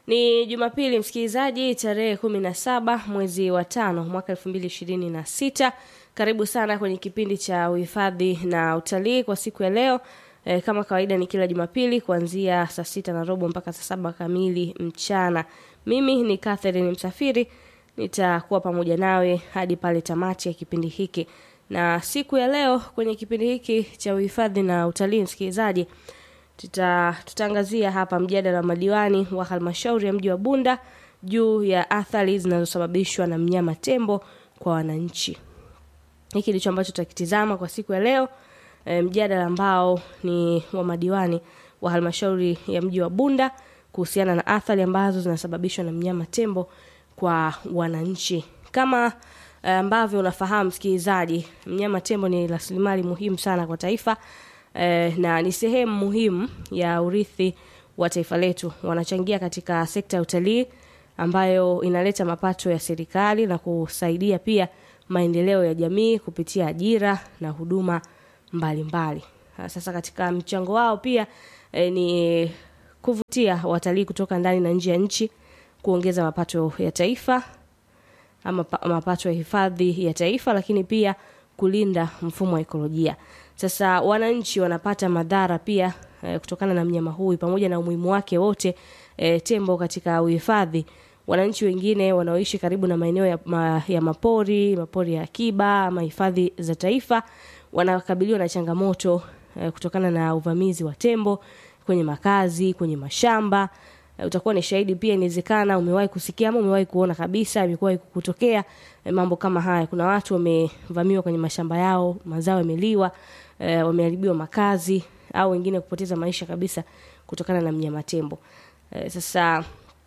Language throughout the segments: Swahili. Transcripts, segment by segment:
Ni Jumapili msikilizaji, tarehe kumi na saba mwezi wa tano mwaka elfu mbili ishirini na sita. Karibu sana kwenye kipindi cha uhifadhi na utalii kwa siku ya leo. E, kama kawaida ni kila Jumapili kuanzia saa sita na robo mpaka saa saba kamili mchana. Mimi ni Catherine Msafiri, nitakuwa pamoja nawe hadi pale tamati ya kipindi hiki. Na siku ya leo kwenye kipindi hiki cha uhifadhi na utalii msikilizaji, tuta tutaangazia hapa mjadala wa madiwani wa halmashauri ya mji wa Bunda juu ya athari zinazosababishwa na mnyama tembo kwa wananchi. Hiki ndicho ambacho tutakitizama kwa siku ya leo. E, mjadala ambao ni wa madiwani wa halmashauri ya mji wa Bunda kuhusiana na athari ambazo zinasababishwa na mnyama tembo kwa wananchi. Kama ambavyo unafahamu msikilizaji, mnyama tembo ni rasilimali muhimu sana kwa taifa eh, na ni sehemu muhimu ya urithi wa taifa letu. Wanachangia katika sekta ya utalii ambayo inaleta mapato ya serikali na kusaidia pia maendeleo ya jamii kupitia ajira na huduma mbalimbali mbali. Sasa katika mchango wao pia eh, ni kuvutia watalii kutoka ndani na nje ya nchi, kuongeza mapato ya taifa ama mapato ya hifadhi ya taifa, lakini pia kulinda mfumo wa ekolojia. Sasa wananchi wanapata madhara pia e, kutokana na mnyama huyu pamoja na umuhimu wake wote e, tembo katika uhifadhi. Wananchi wengine wanaoishi karibu na maeneo ya, ma, ya mapori, mapori ya akiba ama hifadhi za taifa wanakabiliwa na changamoto e, kutokana na uvamizi wa tembo kwenye makazi, kwenye mashamba. E, utakuwa ni shahidi pia, inawezekana umewahi kusikia ama umewahi kuona kabisa, imekuwa kutokea e, mambo kama haya. Kuna watu wamevamiwa kwenye mashamba yao, mazao yameliwa, e, wameharibiwa makazi au wengine kupoteza maisha kabisa kutokana na mnyama tembo. E, sasa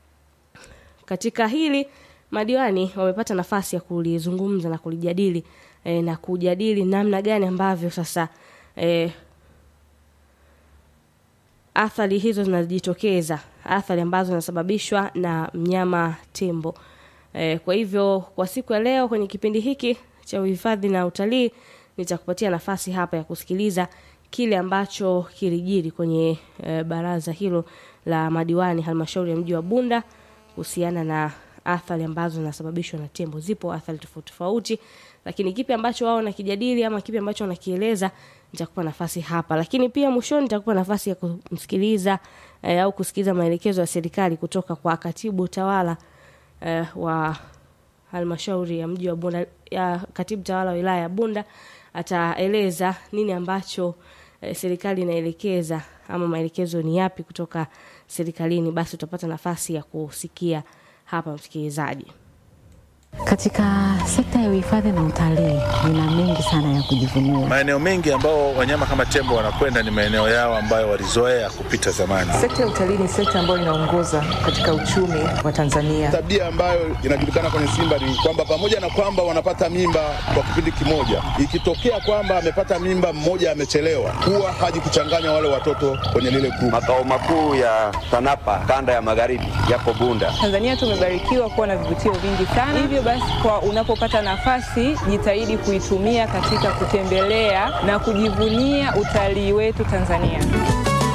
katika hili madiwani wamepata nafasi ya kulizungumza na kulijadili e, na kujadili namna gani ambavyo sasa e, athari hizo zinajitokeza, athari ambazo zinasababishwa na mnyama tembo. E, kwa hivyo kwa siku ya leo kwenye kipindi hiki cha uhifadhi na utalii nitakupatia nafasi hapa ya kusikiliza kile ambacho kilijiri kwenye e, baraza hilo la madiwani halmashauri ya mji wa Bunda kuhusiana na athari ambazo zinasababishwa na tembo. Zipo athari tofauti tofauti, lakini kipi ambacho wao wanakijadili ama kipi ambacho wanakieleza nitakupa nafasi hapa, lakini pia mwishoni nitakupa nafasi ya kumsikiliza e, au kusikiliza maelekezo ya serikali kutoka kwa katibu tawala e, wa halmashauri ya mji wa Bunda ya katibu tawala wa wilaya ya Bunda ataeleza nini ambacho e, serikali inaelekeza ama maelekezo ni yapi kutoka serikalini. Basi utapata nafasi ya kusikia hapa, msikilizaji. Katika sekta ya uhifadhi na utalii nina mengi sana ya kujivunia. Maeneo mengi ambao wanyama kama tembo wanakwenda ni maeneo yao ambayo walizoea kupita zamani. Sekta ya utalii ni sekta ambayo inaongoza katika uchumi wa Tanzania. Tabia ambayo inajulikana kwenye Simba ni kwamba pamoja na kwamba wanapata mimba kwa kipindi kimoja, ikitokea kwamba amepata mimba mmoja amechelewa, huwa haji kuchanganya wale watoto kwenye lile grupu. Makao makuu ya TANAPA kanda ya magharibi yapo Bunda. Tanzania tumebarikiwa kuwa na vivutio vingi sana, hivyo basi kwa unapopata nafasi jitahidi kuitumia katika kutembelea na kujivunia utalii wetu Tanzania.